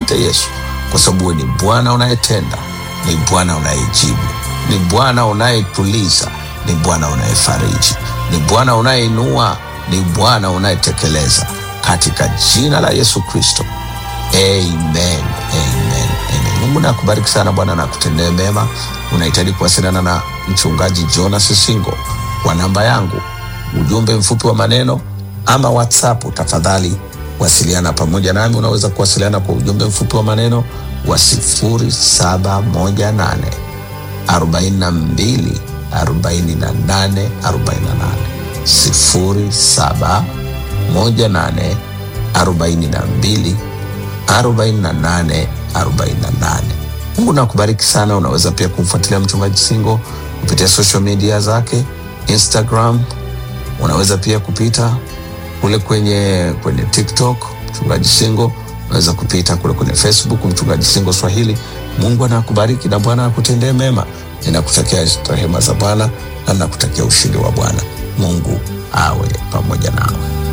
asante Yesu, kwa sababu wewe ni Bwana unayetenda, ni Bwana unayejibu, ni Bwana unayetuliza, ni Bwana unayefariji, ni Bwana unayeinua, ni Bwana unayetekeleza, katika jina la Yesu Kristo. Amen, amen, amen. Mungu nakubariki sana Bwana na kutendee mema. Unahitaji kuwasiliana na mchungaji Jonas Singo kwa namba yangu, ujumbe mfupi wa maneno ama WhatsApp, tafadhali wasiliana pamoja nami. Unaweza kuwasiliana kwa ujumbe mfupi wa maneno wa sifuri saba moja nane arobaini na mbili arobaini na nane arobaini na nane sifuri saba moja nane arobaini na mbili 48 48. Mungu nakubariki sana. Unaweza pia kumfuatilia mchungaji Singo kupitia social media zake Instagram. Unaweza pia kupita kule kwenye kwenye TikTok mchungaji Singo. Unaweza kupita kule kwenye Facebook mchungaji Singo Swahili. Mungu anakubariki na Bwana akutendee mema. Ninakutakia rehema za Bwana na nakutakia ushindi wa Bwana. Mungu awe pamoja nawe.